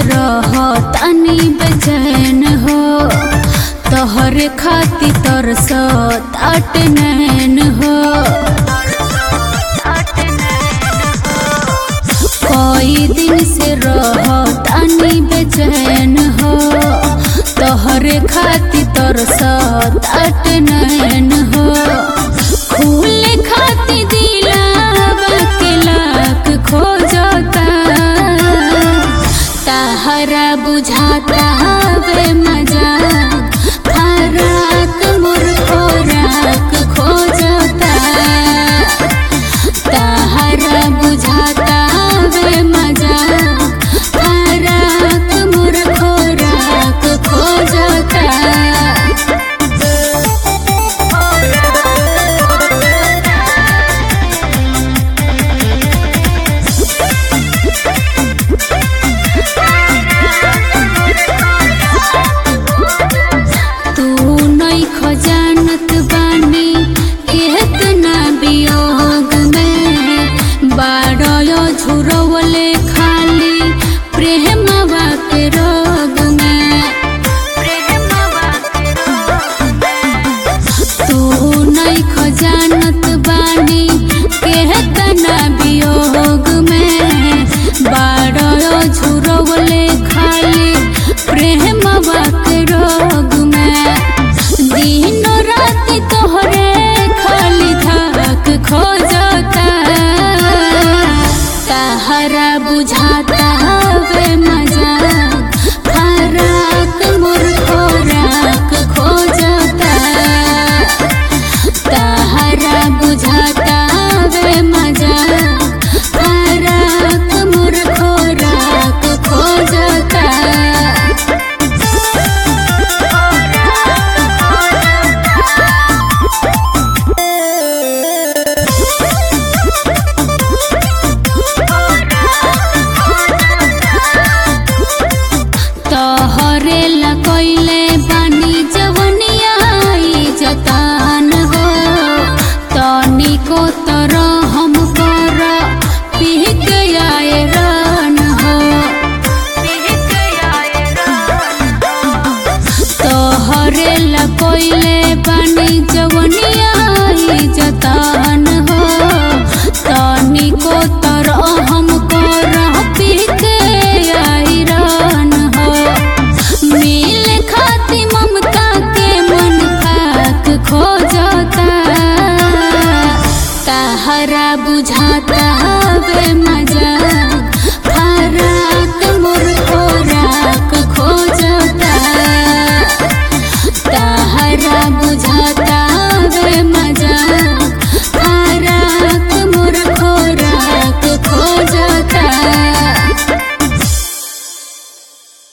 रह तनी बेचैन हो तोहरे खाती तरस ताट नैन हो कई दिन से रह तनी बेचैन हो तोहरे खाती तरस ताट नैन हो खुले खाती दिलावा के लाख खोजता ताहरा बुझाता हवे मजा फराक मोर खोराक खोजता ताहरा बुझाता हवे मजा फराक मोर खोराक खोजता तू नहीं खजानत बानी केतना वियोग में बारयो झुरवले खाली प्रेमवा के रोग में तू नहीं खजानत बानी केतना वियोग में बारयो झुरवले खाली प्रेमवा के रोग में दिन रात तोहरे खाली धाक खोजता ताहरा बुझाता हवे मजा फराक मोर खोराक खोजता ताहरा बुझाता हवे मजा फराक मोर खोराक खोजता तोहरे ला कोइले बानी जवनिया ई जतान हो तनिको तर हम कर पीक आए रान हो तोहरे ला कोइले बानी जवनिया ई जतान